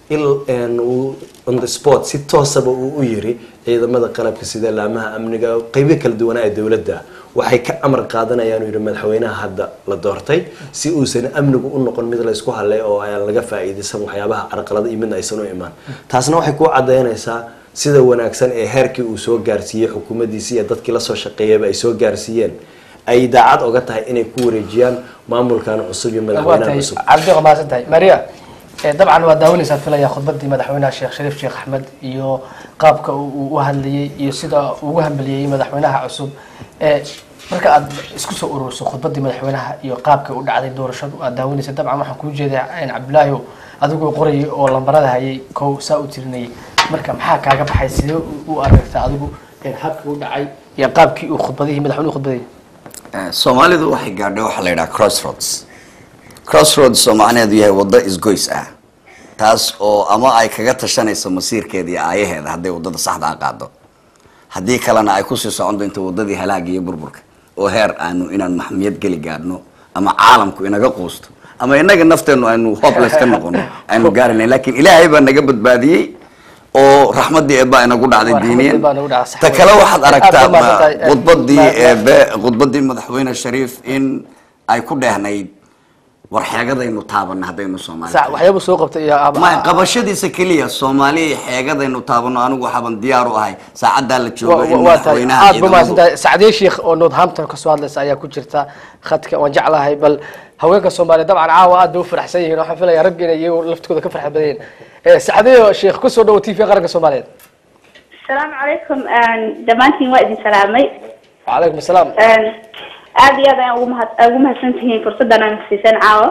uu on the sport si toosaba uu u yiri ciidamada qalabka sida laamaha amniga qeybo kala duwanaa ee dowladda waxay ka amar qaadanayaan uu yidhi madaxweynaha hadda la doortay si uusan amnigu u noqon mid laysku hadlay oo aan laga faa'iidaysan waxyaabaha carqalada iyo midna aysan u imaan taasna waxay ku cadaynaysaa sida wanaagsan ee heerkii uu soo gaarsiiyey xukuumaddiisi iyo dadkii lasoo shaqeeyaba ay soo gaarsiiyeen ay daacad oga tahay inay ku wareejiyaan maamulkan cusub iyo madaxweynaha cusub cabdiq mahadsan tahay maria dabcan waa daawanaysaa filaya khudbadii madaxweynaha sheekh shariif sheekh axmed iyo qaabka uu u hadlayay iyo sida uu ugu hambaliyey madaxweynaha cusub marka aad isku soo ururiso khudbadii madaxweynaha iyo qaabka u dhacday doorashadu aad daawanaysa dabcan waxaan kuu jeedaa cabdilaahi adigoo qorayay oo lambarada hayay kow saa u tirinayay marka maxaa kaaga baxay sidee u aragta adigu habkii u dhacay iyo qaabkii uu khudbadihii madaxweynuhu khudbadayay soomaalidu waxay gaadhay waxaa la yidhaha crossroads crossroads oo macnaheedu yahay waddo isgoys ah taas oo ama ay kaga tashanayso masiirkeeda iyo aayaheeda hadday waddada saxda a qaado haddii kalena ay kusii socon doonto waddadii halaaga iyo burburka oo heer aanu inaan maxmiyad geli gaadhno ama caalamku inaga quusto ama inaga nafteenu aynu hopeless ka noqono aynu gaarinayn lakin ilaahay baa naga badbaadiyey oo raxmadii eebaa inagu dhacday diiniyan ta kale waxaad aragtaa khudbadii eebe khudbadii madaxweyne shariif in ay ku dheehnayd war xeegadaynu taabano haddaynu soomaali waxyaaba soo qabtay ma qabashadiisa keliya soomaaliya xeegadaynu taabano anigu waxaaban diyaar u ahay saacaddaa la joogo in waa tahay madaxweynaha aad ba mahadsan ciidamadu tahay sacdiye sheekh oo northampton kasoo hadlaysa ayaa ku jirta khadka waan jeclahay bal haweenka soomaaliya dabcan caawa aad bay u faraxsan yihiin waxaan filaya ragga inay iyagu laftigooda ka farxad badan yihiin sacdiye sheekh kusoo dhawo t v qaranka soomaaliyeed asalaamu calaykum dhammaantiin waa idin salaamay wacalaykum asalaam aada iyo aad ayaan ugu mahad ugu mahadsantihiin fursaddan aan siiseen caawa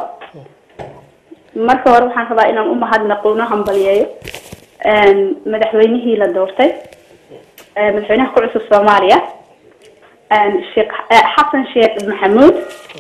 marka hore waxaan rabaa inaan u mahadnaqo una hambaliyeeyo madaxweynihii la doortay madaxweynaha ku cusub soomaaliya sheekh xasan sheekh maxamuud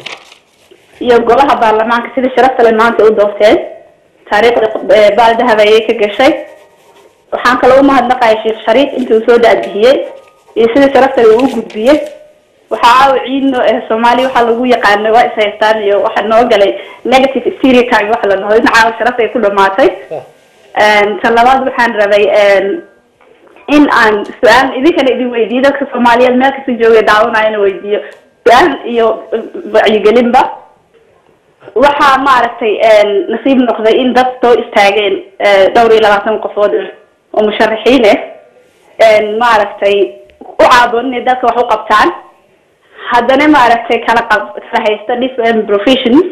iyo golaha baarlamaanka sida sharafta le maanta u doorteen taariikhda baal dahab ayay ka gashay waxaan kaloo u mahadnaqaya sheekh shariif intii uu soo daadbixiyey iyo sida sharafta le uu u gudbiyey waxaa caawa ciidno ee soomaaliya waxaa lagu yaqaana waa is haystaan iyo waxaa noo galay negative stereotype waxa la dhaho in caawa sharafta ay ku dhamaatay tan labaad waxaan rabay in aan su-aal idinkana idin weydiiyo dadka soomaaliyeed meel kasta jooga daawanaya in weydiiyo su-aal iyo wacyigelinba waxaa maaragtay nasiib noqday in dad soo istaageen dhowr iyo labaatan qofood oo musharaxiin ah maaragtay u caaboon inay dadka wax u qabtaan haddana maaragtay kala qab kala haysta different professions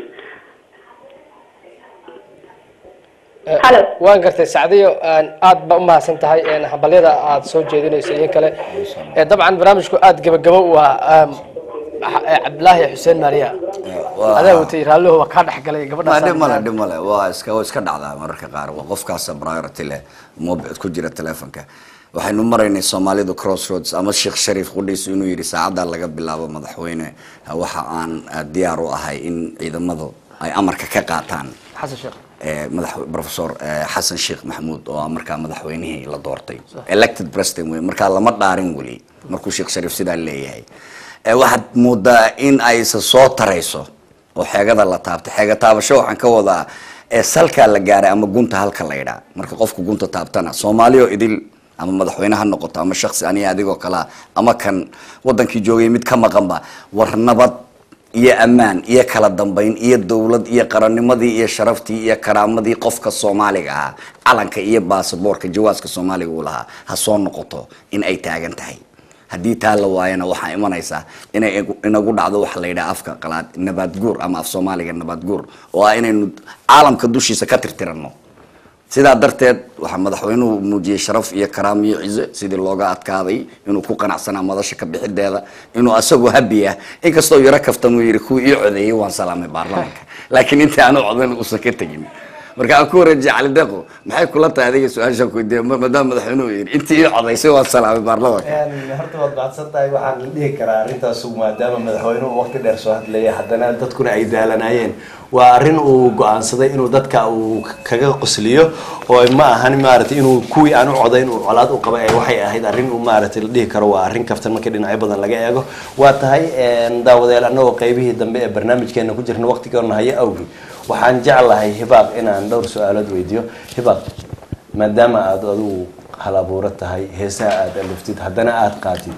Hello. waan gartay sacdiyo aad ba umahadsan tahay hambalyada aad soo jeedinayso iyo kale Eh, dabcan barnaamijku aad gabagabo u ah cabdilaahi xuseen maariya waa- adaa watay raallihu waa kaa dhexgalay Ma, gabadhaas dhib male dhib male waa iska waa iska dhacdaa mararka qaar waa qofkaasa priority leh mobile ku jira telefonka waxaynu maraynay soomaalidu crossroads ama sheekh shariif qudhiisu inuu yidhi saacaddaa laga bilaabo madaxweyne waxa aan ah, diyaar u ahay in ciidamadu ay amarka ka qaataan xasan sheekh eh, madax professor eh, xasan sheekh maxamuud oo ah markaa madaxweynihii la doortay elected president wey markaa lama dhaarin weli markuu sheekh shariif sidaa leeyahay Eh, waxaad moodaa in aysa soo tarayso oo xeegada la taabtay xeega taabasho waxaan ka wadaa ee salkaa la gaaray ama gunta halka la yidhaa marka qofku gunta taabtana soomaaliyo idil ama madaxweyne ha noqoto ama shaksi aniga adigoo kalea ama kan wadankii joogay mid ka maqanba war nabad iyo ammaan iyo kala dambayn iyo dowlad iyo qarannimadii iyo sharaftii iyo karaamadii qofka soomaaliga ahaa calanka iyo baasaboorka jawaaska soomaaliga uu lahaa ha soo noqoto in ay taagan tahay haddii taa la waayana waxaa imanaysaa inay igu- inagu dhacdo waxa la yidhaha afka qalaad nabaad guur ama af soomaaliga nabaad guur oo ah inaynu caalamka dushiisa ka tirtirano sidaa darteed waxaa madaxweynuhu muujiyey sharaf iyo karaam iyo cizo sidii looga adkaaday inuu ku qanacsanaa madasha ka bixideeda inuu asagoo habi ah inkastoo yaro kaftamuu yidhi kuwii ii codeeyey waan salaamay baarlamaanka laakiin intii aanu codan uusan ka tegin marka aan ku wareejiye cali deeqo maxay kula tahay adiga su-aashaan ku weydiiya ma- maadaama madaxweynuhu yidhi intii ii codaysay waan salaamay baarlamaanka horta waad macadsan tahay waxaan dhihi karaa arrintaas maadaama madaxweynuhu waqti dheer soo hadlayay haddana dadkuna ay daalanayeen waa arrin uu go-aansaday inuu dadka uu kaga qosliyo oo ma ahan maaragtay inuu kuwii aan u codayn uu colaad u qabay ay waxay ahayd arrin uu maaragtay la dhihi karo waa arrin kaftan markii dhinacyo badan laga eego waa tahay daawadayaal annagoo qaybihii dambe ee barnaamijkeena ku jirna waqtigoona hayo awgi waxaan jeclahay hibaaq inaan dhowr su-aalood weydiiyo hibaaq maadaama aada adigu hal abuuro tahay heesaha aada aliftid haddana aada qaatid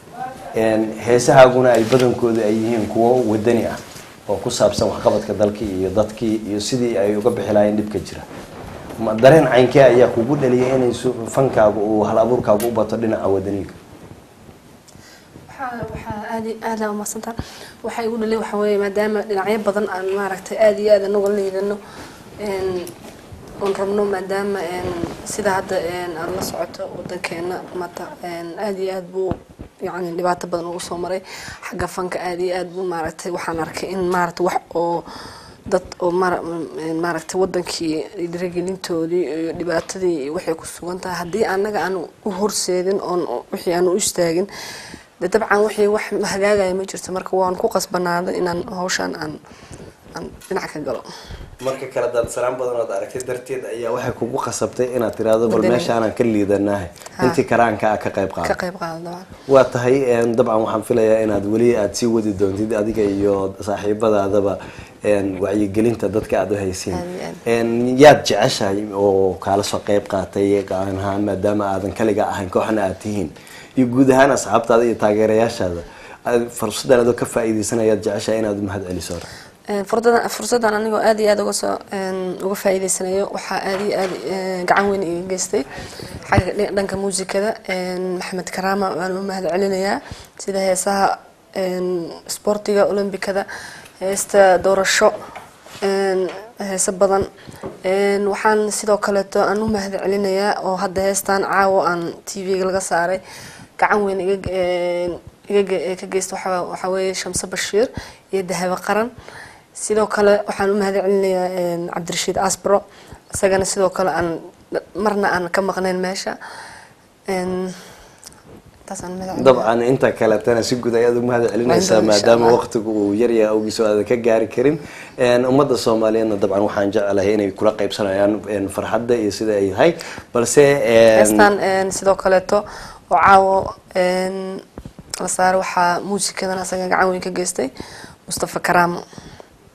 heesahaaguna ay badankooda ay yihiin kuwo wadani ah oo ku saabsan waxqabadka dalkii iyo dadkii iyo sidii ay uga bixi lahayn dhibka jira ma dareen caynkee ayaa kugu dhaliyay inay su- fankaagu uu hal abuurkaagu u bato dhinaca wadaniga waxaa waxaa aad iyo aad aa umaadsantaa waxaa igu dhalay waxaa weeye maadaama dhinacyo badan aan maaragtay aad iyo aad anagu liidano oon rabno maadaama sida hadda aad la socoto wadankeena mata aad iyo aad buu yani dhibaato badan ugu soo maray xagga fanka aad iyo aad buu maaragtay waxaan arkay in maaragtay wax oo dad oo mara- maaragtay wadankii dhiirigelintoodii iyo dhibaatadii iyo waxay ku sugan tahay haddii anaga aan u horseedin oon wixii aan u istaagin de dabcan wixii wax hagaagaya ma jirto marka waan ku qasbanaaday inaan hawshaan aan aan dhinac ka galo marka kale daadsanaan badan ood aragtay darteed ayaa waxay kugu qasabtay inaad tiraahdo bal Wadani. meeshaanaan ka liidanahay Ha. intii karaanka ah ka qayb ka qaado qayb qaado dabcan waa tahay een, dabcan waxaan filayaa inaad weli aad sii wadi doontid adiga iyo saaxiibadaadaba een, wacyigelinta dadka aad u haysiin Aad iyo aad. Een, yaad jeceshahay oo kaala soo qayb qaatay gacan ahaan maadaama aadan kaliga ahayn kooxna aad tihiin iyo guud ahaan asxaabtaada iyo taageerayaashaada aad fursadan adoo ka faa'iidaysanayaad jeceshahay inaad u mahad celiso Een, fursadan fursadan anigoo aad iyo aad uga soo een, uga faa'iidaysanayo waxaa aad iyo aad een, gacan weyn iga geystay xagga dhi- dhanka muusikada een, maxamed karaama waan u mahad celinayaa sida heesaha een, sportiga olombikada heesta doorasho een, heeso badan een, waxaan sidoo kaleeto aan u mahad celinayaa oo hadda heestan caawo aan tv-ga laga saaray gacan weyn iga een, iga ge- ee ka geysta waxaa waxaa weeye shamse bashiir iyo dahabo qaran sidoo kale waxaan u mahad celinayaa een, cabdirashiid asbro isagana sidoo kale aan marna aan ka maqnayn meesha een, intaas aan mahad celinayaa. dabcan inta kaletana si guud ayaad u mahad celinaysaa Insha maadaama Allah. waqtigu uu yaryahay awgiis oo aadan ka gaari karin Een, ummadda soomaaliyeedna dabcan waxaan jecelahay inay kula qaybsanayaan een, farxadda iyo sida ay tahay balse een, heestan een, sidoo kaleeto oo caawo een, la saaray waxaa muusikadan asaga gacan weyn ka geystay mustafa karaamo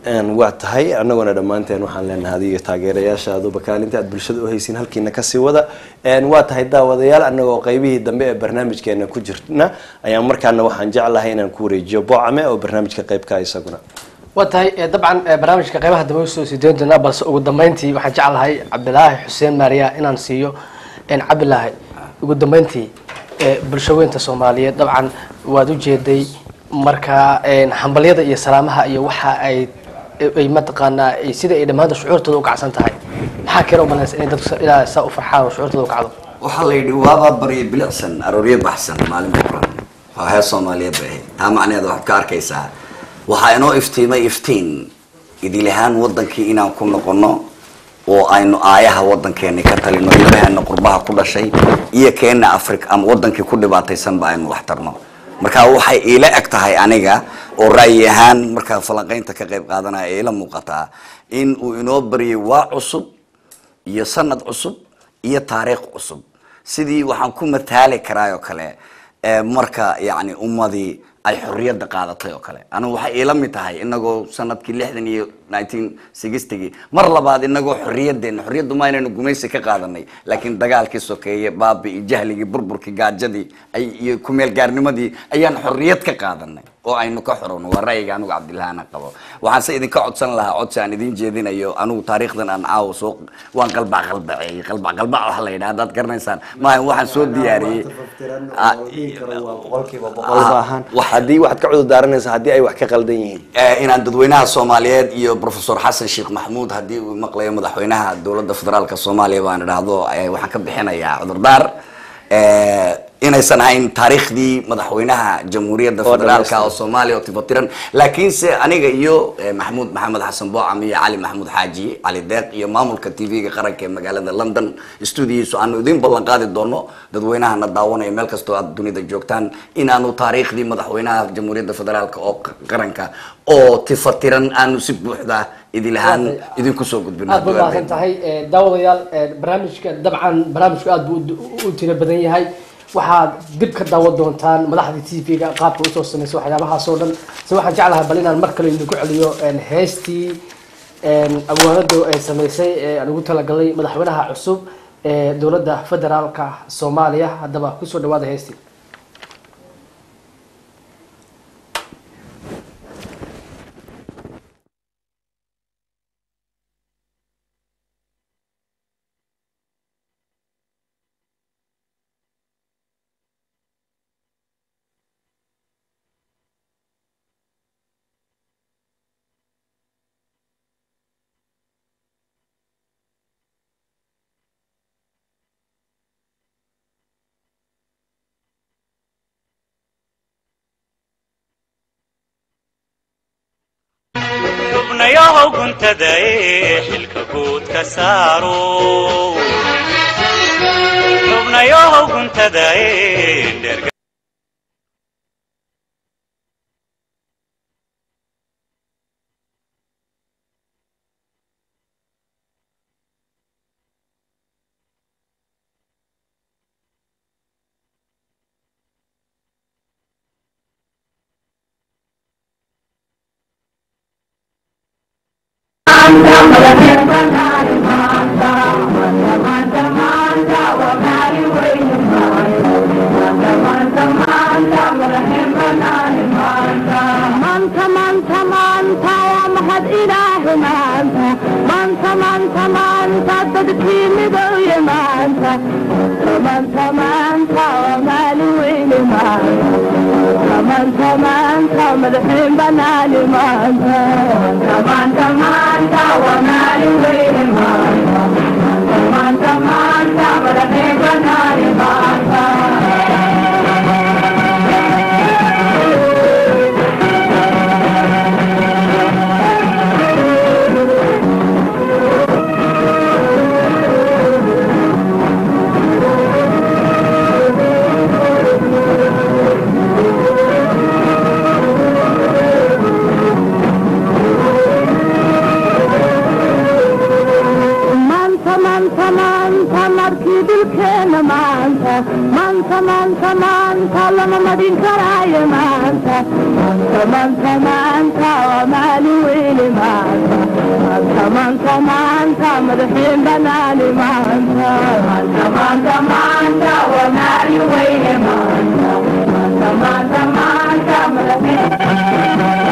Een, waa tahay annaguna dhammaanteen waxaan leenahay adiga taageerayaashaaduba kaalinta aad bulshada u haysiin halkiina kasii wada Een, waa tahay daawadayaal annagoo qaybihii dambe ee barnaamijkeena ku jirna ayaan markaana waxaan jeclahay inaan ku wareejiyo boocame oo barnaamijka qaybka isaguna waa tahay eh, dabcan eh, barnaamijka qaybaha dambe usoo sii doon doonaa balse ugu dambeyntii waxaan jeclahay cabdilaahi xuseen maariya inaan siiyo en cabdilaahi ugu dambeyntii eh, bulshaweynta soomaaliyeed dabcan waad ujeeday marka en, hambalyada iyo salaamaha iyo waxa ay ay mataqaanaa ay- sida ay dhammaanta shucuurtooda u kacsan tahay maxaa keena u malaysa inay dadku ilaa saa u farxaan oo shucuurtooda u kacdo waxaa la yidhi waaba baryo bilicsan arooryo baxsan maalin buuran waa heer soomaaliyeed bay ahayd taa macnaheeda waxaad ka arkaysaa waxaa inoo iftiimay iftiin idilahaan wadankii inaan ku noqono oo aynu aayaha wadankeeni ka talino ilaheena qurbaha ku dhashay iyo keena africa ama wadankii ku dhibaataysanba aynu wax tarno marka waxay iila eg tahay aniga oo ra'yi ahaan markaa falanqaynta ka qayb qaadanaya iila muuqataa in uu inoo baryay waa cusub iyo sanad cusub iyo taariikh cusub sidii waxaan ku mataali karaa oo kale ee marka yani ummadii ay xorriyadda qaadatay oo kale anigu waxay iila mid tahay inagoo sanadkii lixdan iyo nineteen sixtygii mar labaad inagoo xorriyaddeena xorriyaddu ma inaynu gumaysi ka qaadanay laakiin dagaalkii sokeeye baabi iyo jahligii burburkii gaajadii ay iyo kumeel gaarnimadii ayaan xorriyad ka qaadanay oo aynu ka xorowno waa ra'yiga anigu cabdillahaana qabo waxaan se idinka codsan lahaa codsi aan idin jeedinayo anigu taariikhdan aan caawa soo waan qalbac qalbaceeyey qalbac qalbac waxa la yidhaha haddaad garanaysaan maaha waxaan soo diyaariyey Ah, maahan haddii waxaad ka cudur daaranaysaa haddii ay wax ka qaldan yihiin Eh, inaan dadweynaha soomaaliyeed iyo professor xasan sheekh maxamuud haddii uu maqlayo madaxweynaha dowladda federaalka soomaaliya baan idhaahdo eh, waxaan ka bixinayaa cudurdaar Eh, inaysan ahayn taariikhdii madaxweynaha jamhuuriyadda Oo federaalka oo dhammaystiran. soomaaliya oo tifatiran laakiinse aniga iyo eh, maxamuud maxamed xasan boocam iyo cali maxamuud xaaji cali deeq iyo maamulka tv-ga qaranka ee magaalada london stuudiyiisu aanu idin ballan qaadi doono dadweynahana daawanaya meel kastoo aad dunida joogtaan inaanu taariikhdii madaxweynaha jamhuuriyadda federaalka oo q- qaranka oo tifatiran aanu si buuxda idilahaan idinku soo gudbino aad bay mahadsan tahay Eh, daawadayaal eh, barnaamijka dabcan barnaamijku aad buu u- u tiro badan yahay waxaad dib ka daawan doontaan madaxda t v-ga qaabka usoo sameysay waxyaabahaas oo dhan se waxaan jeclahay bal inaan mar kale idinku celiyo en, heestii en, abwaanadu ay sameysay ee aan ugu talagalay madaxweynaha cusub ee dowladda federaalka soomaaliya haddaba kusoo dhawaada heestii xubnayahow guntada ee xilka guud ka saaro xubnayahow guntada ee dherga maanta maanta maanta waa mahad ilaahi maanta maanta maanta maanta dadkii midowye maanta maanta maanta waa maalin weyne maanta maanta maanta madaxiin banaani maanta maanta maanta waa maalin weyne maanta maanta maanta madaxiin banaani maanta maanta maanta maanta markii dhulkeena maanta maanta lama madin karaayo maanta maanta maanta maanta waa maalin weyne maanta maanta maanta maanta madaxiin banaani maanta maanta maanta maanta waa maalin weyne maanta maanta maanta maanta madaxiin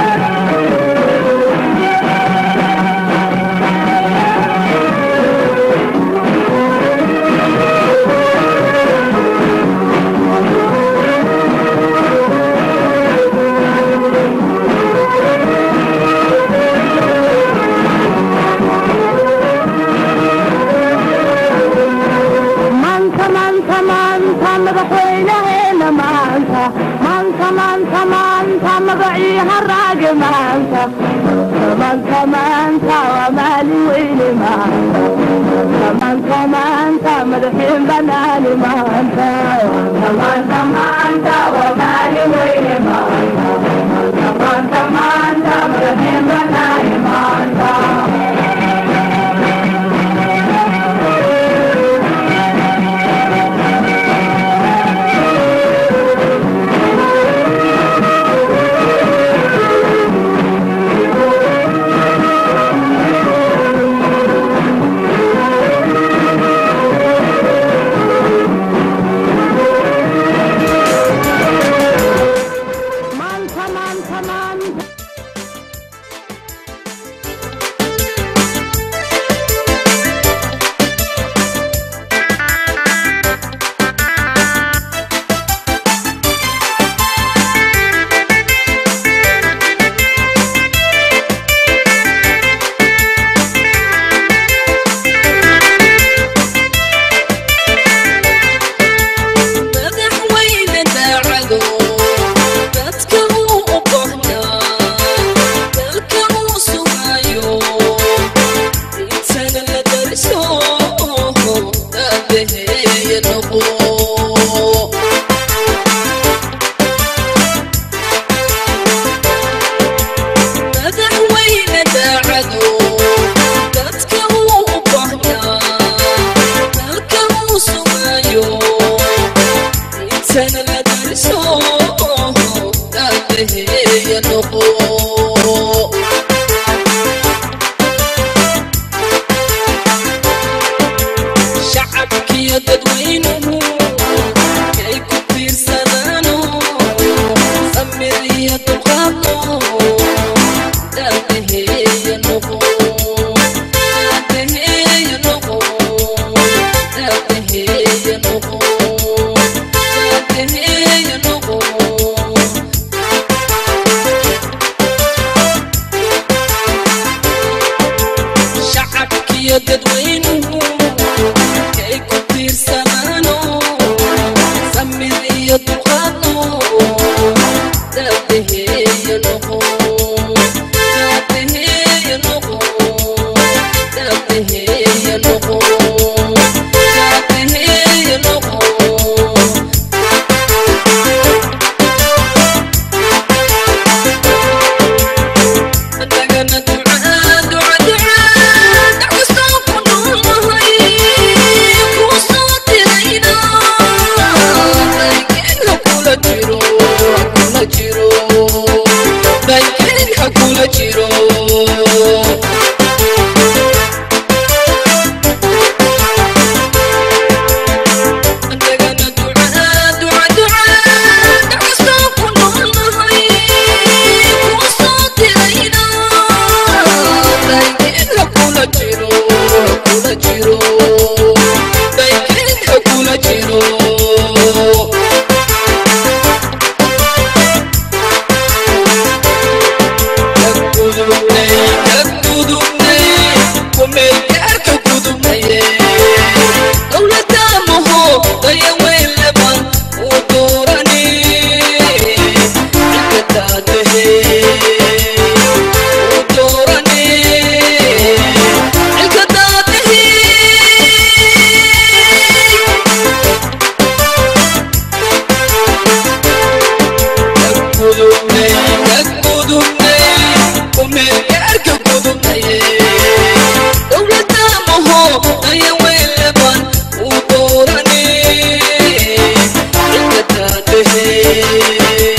maanta maanta maanta madaxweynaheena maanta maanta maanta maanta magacii haraage maanta maanta maanta waa maalin weyne maanta maanta maanta madaxiin banaani maanta maanta maanta maanta waa maalin weyne maanta maanta maanta maanta madaxiin banaani maanta Manta, manta, manta. madaxweyne daacado dadka uu u qohnaa dalka uu sugaayo intana la dariso daabaheeya noqo madaxweyne daacado dadka uu u qohnaa dalka uu sugaayo intana la dariso daabaheeya noqo shacabkiyo dadweynuhu kay ku tiirsanaano samir iyo dulqaadno daabaheeya noqo daabaheeya noqo daabaheeya noqo daabaheeya noqo shacabkiyo dadweynuhu kay ku tiirsanaano samir iyo dulqaadno daabaheeya noqo daabaheeya noqo daabaheeya noqo daabaheeya noqo Adagana ducaa duca ducaa dacwasoo ku noolahay kuu soo dirayna baykeen ha kula jiro ha kula jiro baykeen ha kula jiro Adagana ducaa duca ducaa dacwasoo ku noolahay kuu soo dirayna baykeen ha kula jiro ha kula jiro baykeen ha kula jiro Dadku weeye